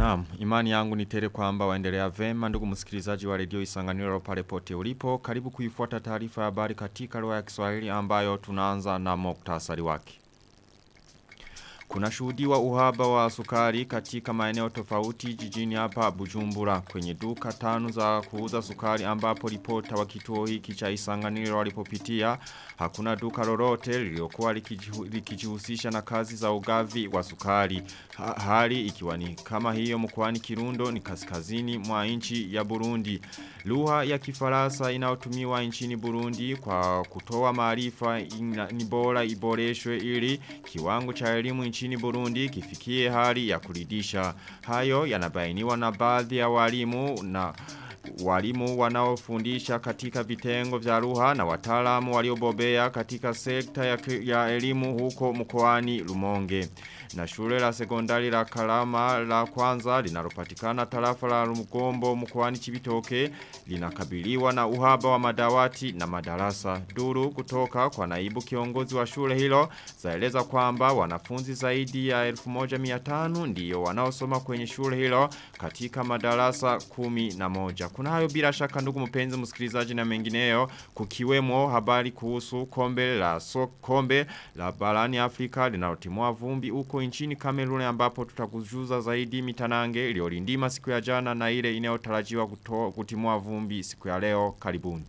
Naam, imani yangu ni tele kwamba waendelea vema ndugu msikilizaji wa redio Isanganiro pale pote ulipo. Karibu kuifuata taarifa ya habari katika lugha ya Kiswahili ambayo tunaanza na muktasari wake. Kuna shuhudiwa uhaba wa sukari katika maeneo tofauti jijini hapa Bujumbura kwenye duka tano za kuuza sukari ambapo ripota wa kituo hiki cha Isanganiro walipopitia hakuna duka lolote liliokuwa likijihusisha na kazi za ugavi wa sukari. Ha, hali ikiwa ni kama hiyo mkoani Kirundo ni kaskazini mwa nchi ya Burundi. Lugha ya Kifaransa inayotumiwa nchini Burundi kwa kutoa maarifa ni bora iboreshwe ili kiwango cha elimu nchini Burundi kifikie hali ya kuridisha. Hayo yanabainiwa na baadhi ya walimu na walimu wanaofundisha katika vitengo vya lugha na wataalamu waliobobea katika sekta ya, ya elimu huko mkoani Lumonge. Na shule la sekondari la Kalama la kwanza linalopatikana tarafa la Mugombo mkoani Chibitoke linakabiliwa na uhaba wa madawati na madarasa. Duru kutoka kwa naibu kiongozi wa shule hilo zaeleza kwamba wanafunzi zaidi ya 1500 ndiyo wanaosoma kwenye shule hilo katika madarasa kumi na moja. Kuna hayo bila shaka ndugu mpenzi msikilizaji na mengineyo kukiwemo habari kuhusu kombe la so, kombe la barani Afrika linalotimua vumbi huko nchini Kamerun ambapo tutakujuza zaidi mitanange iliyolindima siku ya jana na ile inayotarajiwa kutimua vumbi siku ya leo karibuni.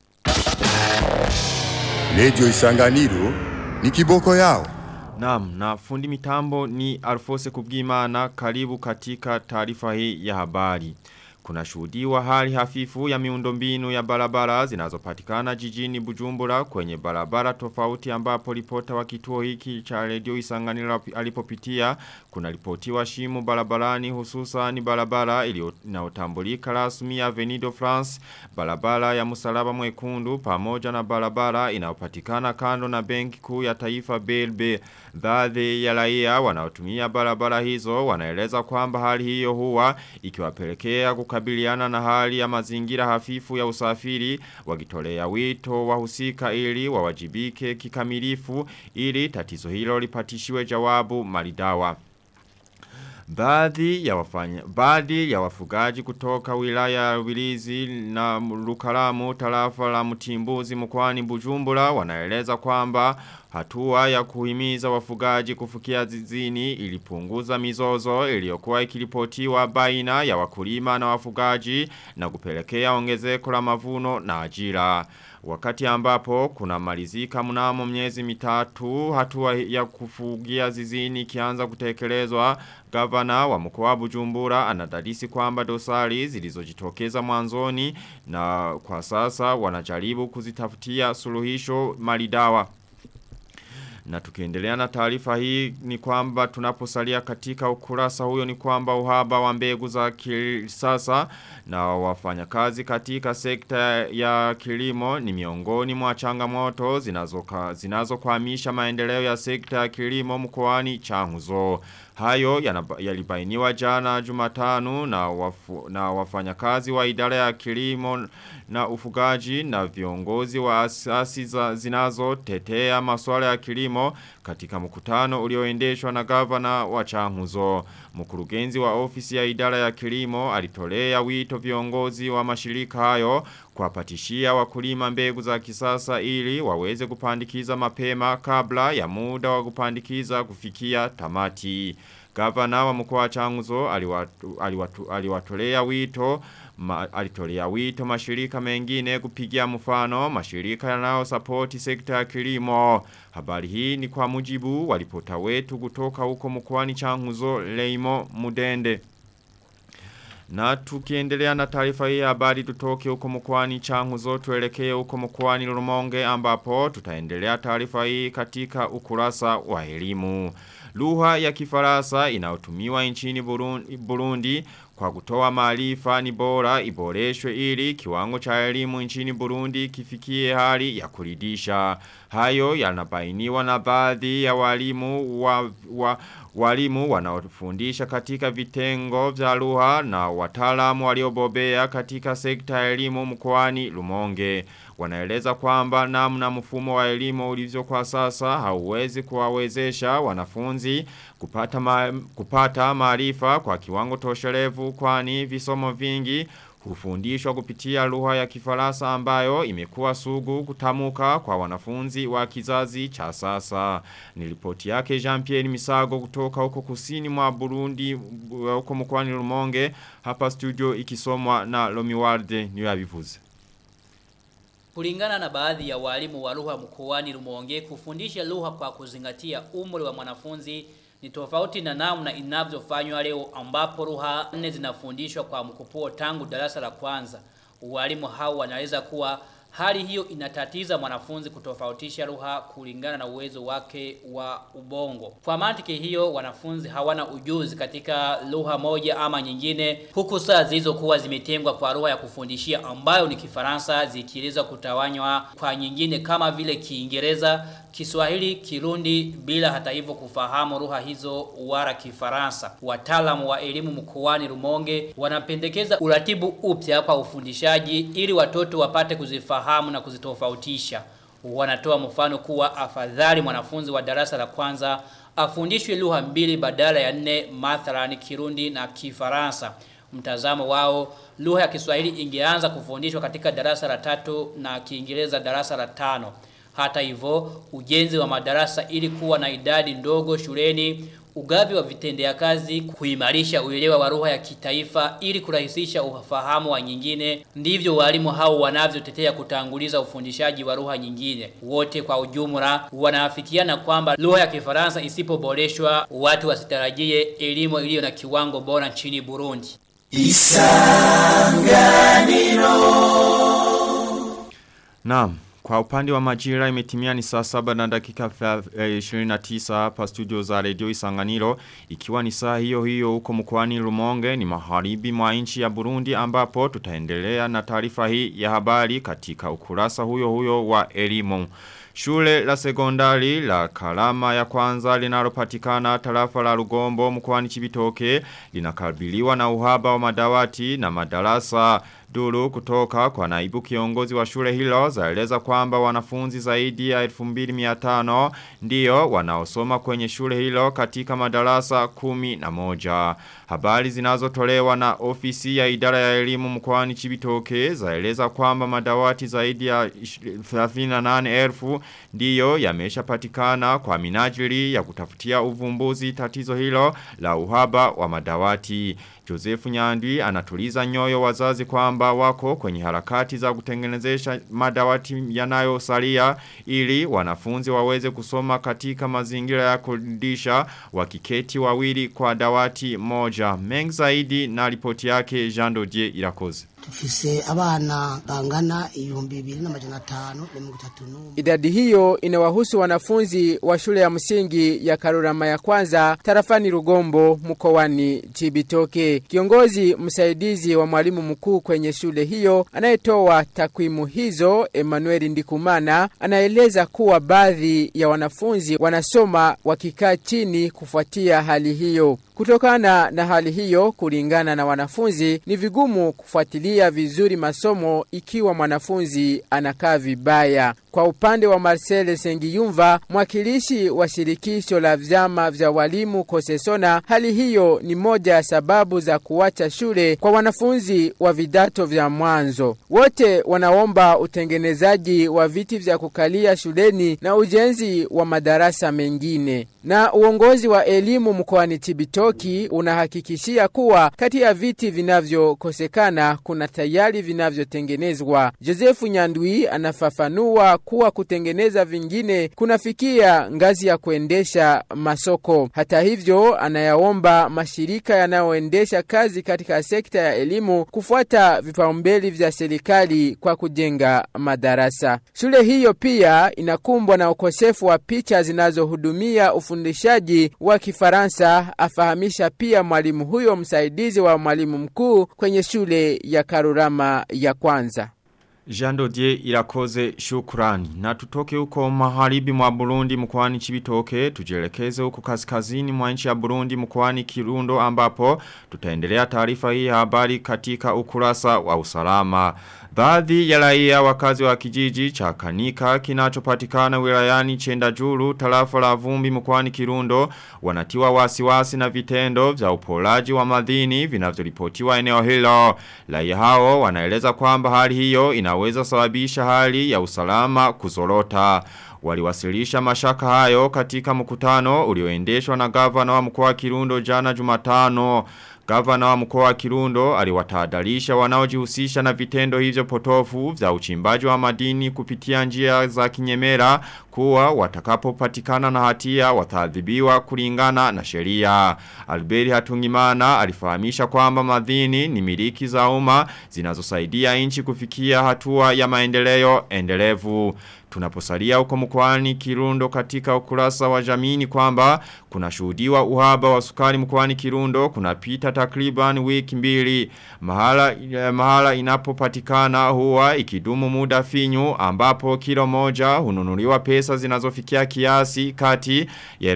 Radio Isanganiro ni kiboko yao. Naam, na fundi mitambo ni Alfose Kubwimana karibu katika taarifa hii ya habari. Kuna shuhudiwa hali hafifu ya miundombinu ya barabara zinazopatikana jijini Bujumbura kwenye barabara tofauti ambapo ripota wa kituo hiki cha redio Isanganiro alipopitia kuna ripotiwa shimo barabarani hususa ni barabara inayotambulika rasmi ya Venido France barabara ya Musalaba Mwekundu pamoja na barabara inayopatikana kando na benki kuu ya taifa BLB baadhi ya raia wanaotumia barabara hizo wanaeleza kwamba hali hiyo huwa ikiwapelekea kukabiliana na hali ya mazingira hafifu ya usafiri wakitolea wito wahusika ili wawajibike kikamilifu ili tatizo hilo lipatishiwe jawabu maridawa. Baadhi ya wafanya baadhi ya wafugaji kutoka wilaya ya Ubilizi na Lukaramu tarafa la Mtimbuzi mkoani Bujumbura wanaeleza kwamba hatua ya kuhimiza wafugaji kufukia zizini ilipunguza mizozo iliyokuwa ikiripotiwa baina ya wakulima na wafugaji na kupelekea ongezeko la mavuno na ajira. Wakati ambapo kuna malizika mnamo miezi mitatu hatua ya kufugia zizini kianza kutekelezwa gavana wa mkoa Bujumbura anadadisi kwamba dosari zilizojitokeza mwanzoni na kwa sasa wanajaribu kuzitafutia suluhisho malidawa. Na tukiendelea na taarifa hii ni kwamba tunaposalia katika ukurasa huyo ni kwamba uhaba wa mbegu za kisasa na wafanyakazi katika sekta ya kilimo ni miongoni mwa changamoto zinazokwamisha maendeleo ya sekta ya kilimo mkoani Changuzo. Hayo yalibainiwa jana Jumatano na wafu, na wafanyakazi wa idara ya kilimo na ufugaji na viongozi wa asasi zinazo tetea masuala ya kilimo katika mkutano ulioendeshwa na gavana wa Changuzo. Mkurugenzi wa ofisi ya idara ya kilimo alitolea wito viongozi wa mashirika hayo kuwapatishia wakulima mbegu za kisasa ili waweze kupandikiza mapema kabla ya muda wa kupandikiza kufikia tamati. Gavana wa mkoa wa Changuzo aliwatu, aliwatu, aliwatolea wito ma, alitolea wito mashirika mengine kupigia mfano mashirika yanao sapoti sekta ya kilimo. Habari hii ni kwa mujibu walipota wetu kutoka huko mkoani Changuzo Leimo Mudende. Na tukiendelea na taarifa hii habari tutoke huko mkoani Changuzo tuelekee huko mkoani Rumonge ambapo tutaendelea taarifa hii katika ukurasa wa elimu. Lugha ya Kifaransa inayotumiwa nchini Burundi, Burundi kwa kutoa maarifa ni bora iboreshwe ili kiwango cha elimu nchini Burundi kifikie hali ya kuridisha. Hayo yanabainiwa na baadhi ya walimu wa, wa walimu wanaofundisha katika vitengo vya lugha na wataalamu waliobobea katika sekta ya elimu mkoani Lumonge. Wanaeleza kwamba namna mfumo wa elimu ulivyo kwa sasa hauwezi kuwawezesha wanafunzi kupata ma, kupata maarifa kwa kiwango toshelevu kwani visomo vingi hufundishwa kupitia lugha ya kifaransa ambayo imekuwa sugu kutamuka kwa wanafunzi wa kizazi cha sasa. Ni ripoti yake Jean-Pierre Misago kutoka huko kusini mwa Burundi huko mkoani Rumonge hapa studio ikisomwa na Lomiwarde niyo yabivuze. Kulingana na baadhi ya walimu wa lugha mkoani Rumonge kufundisha lugha kwa kuzingatia umri wa mwanafunzi ni tofauti na namna inavyofanywa leo ambapo lugha nne zinafundishwa kwa mkupuo tangu darasa la kwanza. Walimu hao wanaweza kuwa hali hiyo inatatiza mwanafunzi kutofautisha lugha kulingana na uwezo wake wa ubongo. Kwa mantiki hiyo wanafunzi hawana ujuzi katika lugha moja ama nyingine huku saa zilizokuwa zimetengwa kwa lugha ya kufundishia ambayo ni Kifaransa zikielezwa kutawanywa kwa nyingine kama vile Kiingereza, Kiswahili, Kirundi bila hata hivyo kufahamu lugha hizo wala Kifaransa. Wataalamu wa elimu mkoani Rumonge wanapendekeza uratibu upya kwa ufundishaji ili watoto wapate kuzifahamu na kuzitofautisha. Wanatoa mfano kuwa afadhali mwanafunzi wa darasa la kwanza afundishwe lugha mbili badala ya nne mathalan Kirundi na Kifaransa. Mtazamo wao lugha ya Kiswahili ingeanza kufundishwa katika darasa la tatu na Kiingereza darasa la tano. Hata hivyo, ujenzi wa madarasa ili kuwa na idadi ndogo shuleni, ugavi wa vitendea kazi, kuimarisha uelewa wa lugha ya kitaifa ili kurahisisha ufahamu wa nyingine, ndivyo walimu hao wanavyotetea kutanguliza ufundishaji wa lugha nyingine. Wote kwa ujumla wanaafikiana kwamba lugha ya Kifaransa isipoboreshwa, watu wasitarajie elimu iliyo na kiwango bora nchini Burundi. Naam. Kwa upande wa majira imetimia ni saa saba na dakika 29 hapa studio za redio Isanganiro ikiwa ni saa hiyo hiyo huko mkoani Rumonge ni maharibi mwa nchi ya Burundi ambapo tutaendelea na taarifa hii ya habari katika ukurasa huyo huyo wa elimu. Shule la sekondari la Kalama ya kwanza linalopatikana tarafa la Rugombo mkoani Chibitoke linakabiliwa na uhaba wa madawati na madarasa Duru kutoka kwa naibu kiongozi wa shule hilo zaeleza kwamba wanafunzi zaidi ya 2500 ndiyo wanaosoma kwenye shule hilo katika madarasa kumi na moja. Habari zinazotolewa na ofisi ya idara ya elimu mkoani Chibitoke zaeleza kwamba madawati zaidi ya 38,000 ndiyo yameshapatikana kwa minajili ya kutafutia uvumbuzi tatizo hilo la uhaba wa madawati. Joseph Nyandwi anatuliza nyoyo wazazi kwamba wako kwenye harakati za kutengenezesha madawati yanayosalia ili wanafunzi waweze kusoma katika mazingira ya kudisha wakiketi wawili kwa dawati moja. Mengi zaidi na ripoti yake Jean Dodier Irakoze. Tufise abana bangana ibihumbi bibiri n'amajana atanu na mirongo itatu n'umwe. Idadi hiyo inawahusu wanafunzi wa shule ya msingi ya Karurama ya kwanza tarafani Rugombo mkoani Chibitoke. Kiongozi msaidizi wa mwalimu mkuu kwenye shule hiyo anayetoa takwimu hizo Emmanuel Ndikumana anaeleza kuwa baadhi ya wanafunzi wanasoma wakikaa chini kufuatia hali hiyo. Kutokana na hali hiyo, kulingana na wanafunzi, ni vigumu kufuatilia vizuri masomo ikiwa mwanafunzi anakaa vibaya. Kwa upande wa Marcel Sengiyumva, mwakilishi wa shirikisho la vyama vya walimu Kosesona, hali hiyo ni moja ya sababu za kuacha shule kwa wanafunzi wa vidato vya mwanzo. Wote wanaomba utengenezaji wa viti vya kukalia shuleni na ujenzi wa madarasa mengine. Na uongozi wa elimu mkoani Chibitoki unahakikishia kuwa kati ya viti vinavyokosekana kuna tayari vinavyotengenezwa. Josefu Nyandwi anafafanua kuwa kutengeneza vingine kunafikia ngazi ya kuendesha masoko. Hata hivyo, anayaomba mashirika yanayoendesha kazi katika sekta ya elimu kufuata vipaumbele vya serikali kwa kujenga madarasa. Shule hiyo pia inakumbwa na ukosefu wa picha zinazohudumia ufundishaji wa Kifaransa, afahamisha pia mwalimu huyo msaidizi wa mwalimu mkuu kwenye shule ya Karurama ya kwanza. Jando die irakoze shukrani. Na tutoke huko maharibi mwa Burundi mkwani chibitoke. Tujelekeze huko kaskazini mwa nchi ya Burundi mkwani kirundo ambapo. Tutaendelea taarifa hii ya habari katika ukurasa wa usalama. Baadhi ya raia wakazi wa kijiji cha Kanika kinachopatikana wilayani Chenda Juru tarafa la Vumbi mkoani Kirundo wanatiwa wasiwasi na vitendo vya upolaji wa madini vinavyoripotiwa eneo hilo. Raia hao wanaeleza kwamba hali hiyo inaweza sababisha hali ya usalama kuzorota. Waliwasilisha mashaka hayo katika mkutano ulioendeshwa na gavana wa mkoa wa Kirundo jana Jumatano. Gavana wa mkoa wa Kirundo aliwatahadharisha wanaojihusisha na vitendo hivyo potofu vya uchimbaji wa madini kupitia njia za kinyemera kuwa watakapopatikana na hatia wataadhibiwa kulingana na sheria. Alberi Hatungimana alifahamisha kwamba madini ni miliki za umma zinazosaidia nchi kufikia hatua ya maendeleo endelevu. Tunaposalia huko mkoani Kirundo katika ukurasa wa jamii kwamba kuna shuhudiwa uhaba wa sukari mkoani Kirundo kuna pita takriban wiki mbili mahala, mahala inapopatikana huwa ikidumu muda finyu ambapo kilo moja hununuliwa pesa zinazofikia kiasi kati ya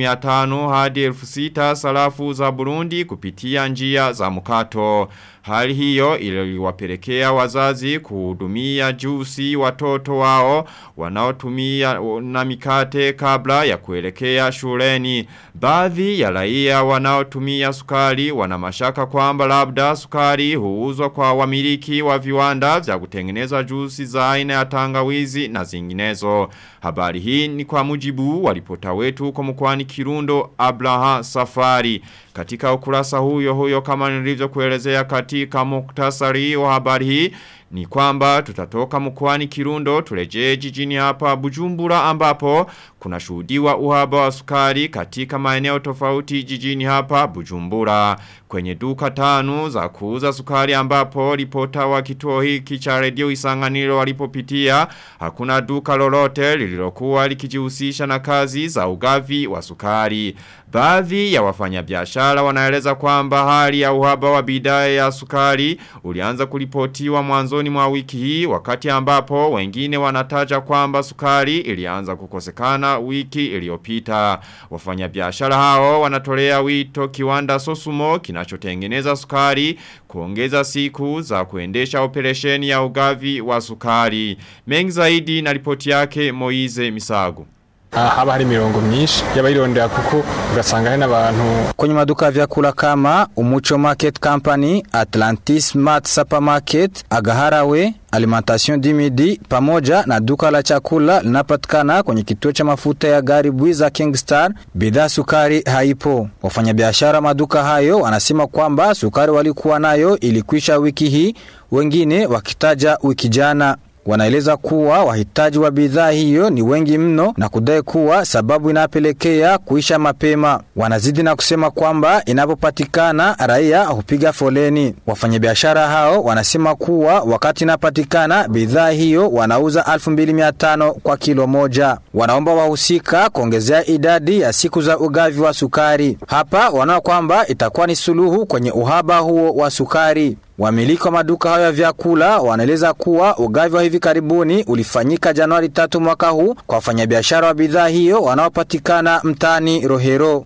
1500 hadi 6000 sarafu za Burundi kupitia njia za mkato. Hali hiyo iliwapelekea wazazi kuhudumia jusi watoto wao wanaotumia na mikate kabla ya kuelekea shuleni. Baadhi ya raia wanaotumia sukari wana mashaka kwamba labda sukari huuzwa kwa wamiliki wa viwanda vya kutengeneza jusi za aina ya tangawizi na zinginezo. Habari hii ni kwa mujibu wa ripota wetu huko mkoani Kirundo Abraha Safari. Katika ukurasa huyo huyo kama nilivyo kuelezea katika muktasari wa habari hii ni kwamba tutatoka mkoani Kirundo turejee jijini hapa Bujumbura ambapo kuna shuhudiwa uhaba wa sukari katika maeneo tofauti jijini hapa Bujumbura kwenye duka tano za kuuza sukari ambapo ripota wa kituo hiki cha redio Isanganiro walipopitia hakuna duka lolote lililokuwa likijihusisha na kazi za ugavi wa sukari Baadhi ya wafanyabiashara wanaeleza kwamba hali ya uhaba wa bidhaa ya sukari ulianza kuripotiwa mwanzoni mwa wiki hii wakati ambapo wengine wanataja kwamba sukari ilianza kukosekana wiki iliyopita. Wafanyabiashara hao wanatolea wito kiwanda Sosumo kinachotengeneza sukari kuongeza siku za kuendesha operesheni ya ugavi wa sukari. Mengi zaidi na ripoti yake Moize Misago. haba hari mirongo myinshi y'abayirondera kuko ugasanga hari n'abantu kwenye maduka ya vyakula kama Umucho Market Company, Atlantis Mart Supermarket, Agaharawe, Alimentation du Midi pamoja na duka la chakula linapatikana kwenye kituo cha mafuta ya gari Bwiza Kingstar, bidhaa sukari haipo. Wafanyabiashara maduka hayo wanasema kwamba sukari walikuwa nayo ilikwisha wiki hii, wengine wakitaja wiki jana. Wanaeleza kuwa wahitaji wa bidhaa hiyo ni wengi mno na kudai kuwa sababu inapelekea kuisha mapema. Wanazidi na kusema kwamba inapopatikana raia hupiga foleni. Wafanyabiashara hao wanasema kuwa wakati inapatikana bidhaa hiyo wanauza 2500 kwa kilo moja. Wanaomba wahusika kuongezea idadi ya siku za ugavi wa sukari. Hapa wanaona kwamba itakuwa ni suluhu kwenye uhaba huo wa sukari. Wamiliki wa maduka hayo ya vyakula wanaeleza kuwa ugavi wa hivi karibuni ulifanyika Januari tatu mwaka huu kwa wafanyabiashara wa bidhaa hiyo wanaopatikana mtaani Rohero.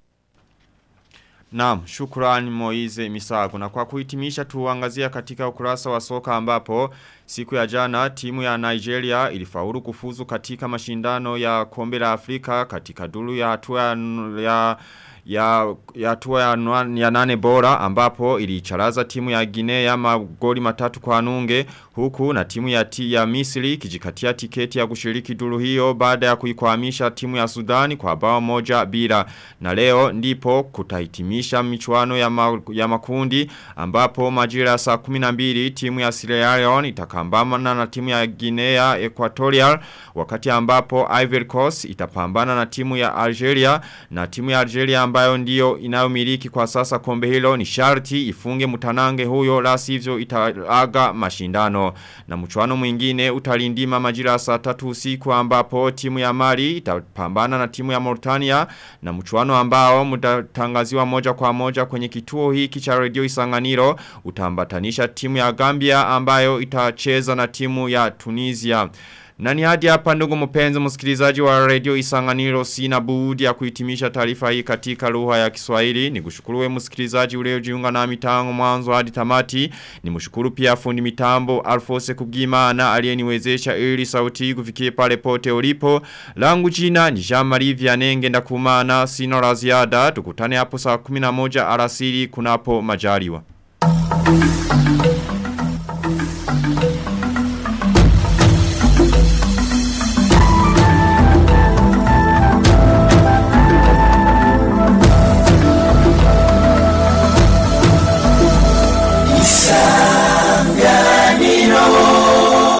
Naam, shukrani Moize Misago. Na kwa kuhitimisha tuangazia katika ukurasa wa soka ambapo siku ya jana timu ya Nigeria ilifaulu kufuzu katika mashindano ya kombe la Afrika katika duru ya hatua ya, ya ya ya hatua ya, ya nane bora ambapo ilicharaza timu ya Guinea magoli matatu kwa nunge huku na timu ya ti ya Misri kijikatia tiketi ya kushiriki duru hiyo baada ya kuikwamisha timu ya Sudani kwa bao moja bila na leo ndipo kutahitimisha michuano ya, ma, ya makundi ambapo majira ya saa 12 timu ya Sierra Leone itakambana na timu ya Guinea Equatorial wakati ambapo Ivory Coast itapambana na timu ya Algeria na timu ya Algeria ambayo ndiyo inayomiliki kwa sasa kombe hilo ni sharti ifunge mutanange huyo la sivyo itaaga mashindano. Na mchuano mwingine utalindima majira saa tatu usiku ambapo timu ya Mali itapambana na timu ya Mauritania na mchuano ambao mutatangaziwa moja kwa moja kwenye kituo hiki cha radio Isanganiro utambatanisha timu ya Gambia ambayo itacheza na timu ya Tunisia. Na ni hadi hapa ndugu mpenzi msikilizaji wa radio Isanganiro sina budi ya kuhitimisha taarifa hii katika lugha ya Kiswahili. Nikushukuru msikilizaji uliojiunga nami tangu mwanzo hadi tamati. Nimshukuru pia fundi mitambo Alfose Kubwimana aliyeniwezesha ili sauti hii kufikie pale pote ulipo. Langu jina ni Jean-Marie Vianenge ndakumana sina la ziada. Tukutane hapo saa 11 alasiri kunapo majaliwa.